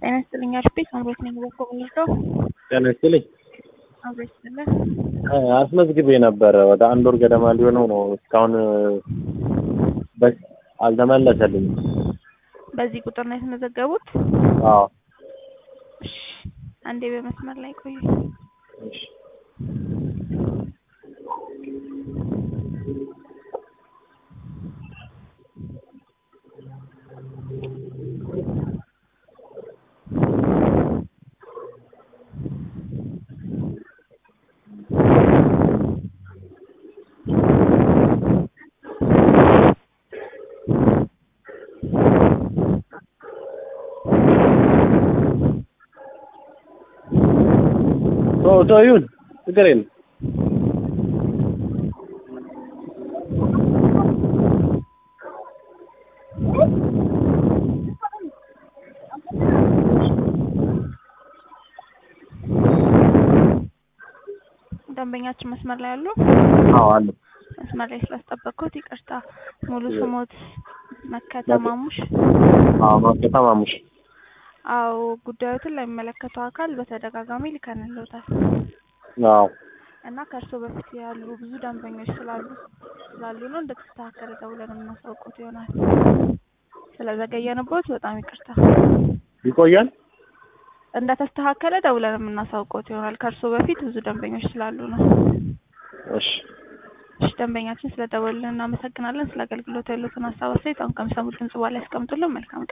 ጤና ይስጥልኝ አሽቤ ሳምሬት ነኝ በኮ ምንርዳው ጤና ይስጥልኝ። አብሬ ስለ አስመዝግቤ ነበረ ወደ አንድ ወር ገደማ ሊሆነው ነው። እስካሁን በ- አልተመለሰልኝም። በዚህ ቁጥር ነው የተመዘገቡት? አዎ እሺ፣ አንዴ በመስመር ላይ ቆዩ። እሺ። ተው ተው ይሁን ችግር የለም። ደንበኛችን መስመር ላይ አሉ? አዎ አለ። መስመር ላይ ስላስጠበቅኩት ይቅርታ። ሙሉ ስሞት መከተማሙሽ? አዎ ማርኬታ ማሙሽ። አዎ ጉዳዮትን ለሚመለከተው አካል በተደጋጋሚ ልከንልዎታል አዎ እና ከእርስዎ በፊት ያሉ ብዙ ደንበኞች ስላሉ ስላሉ ነው እንደተስተካከለ ደውለን የምናሳውቅዎት ይሆናል። ስለዘገየንቦት በጣም ይቅርታ። ይቆያል። እንደተስተካከለ ደውለን የምናሳውቅዎት ይሆናል። ከእርስዎ በፊት ብዙ ደንበኞች ስላሉ ነው። እሺ እሺ ደንበኛችን ስለደወሉልን እናመሰግናለን። ስለ አገልግሎት ያሉትን ሀሳብ አስተያየት አሁን ከሚሰሙት ድምጽ በኋላ ያስቀምጡልን። መልካም ቀን